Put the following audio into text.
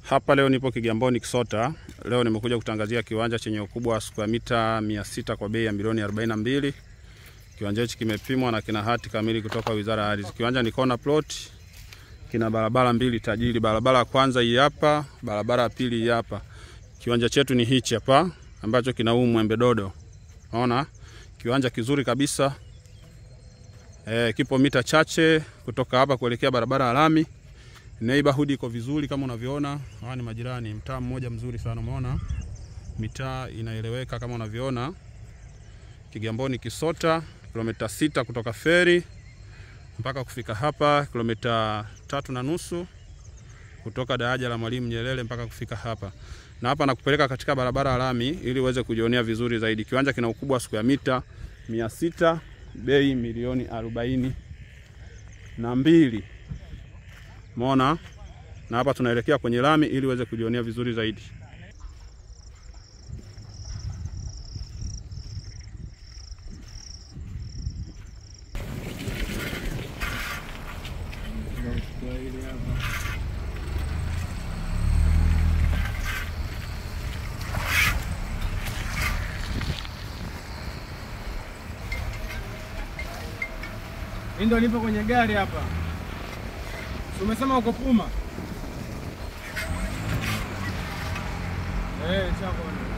Hapa leo nipo Kigamboni Kisota. Leo nimekuja kutangazia kiwanja chenye ukubwa wa square mita 600 kwa bei ya milioni 42. Kiwanja hichi kimepimwa na kina hati kamili kutoka Wizara ya Ardhi. Kiwanja ni corner plot. Kina barabara mbili tajiri. Barabara ya kwanza hii hapa, barabara ya pili hii hapa. Kiwanja chetu ni hichi hapa ambacho kina huu mwembe dodo. Unaona? Kiwanja kizuri kabisa. E, kipo mita chache kutoka hapa kuelekea barabara ya lami. Neighborhood iko vizuri kama unavyoona. Hawa ni majirani, mtaa mmoja mzuri sana, umeona? Mitaa inaeleweka kama unavyoona. Kigamboni Kisota, kilomita sita kutoka feri mpaka kufika hapa, kilomita tatu na nusu kutoka daraja la Mwalimu Nyerere mpaka kufika hapa. Na hapa nakupeleka katika barabara ya lami ili uweze kujionea vizuri zaidi. Kiwanja kina ukubwa wa square mita 600, bei milioni arobaini na mbili. Umeona? Na hapa tunaelekea kwenye lami ili uweze kujionea vizuri zaidi. Mimi ndo nipo kwenye gari hapa. Si umesema uko Puma? Eh, chako.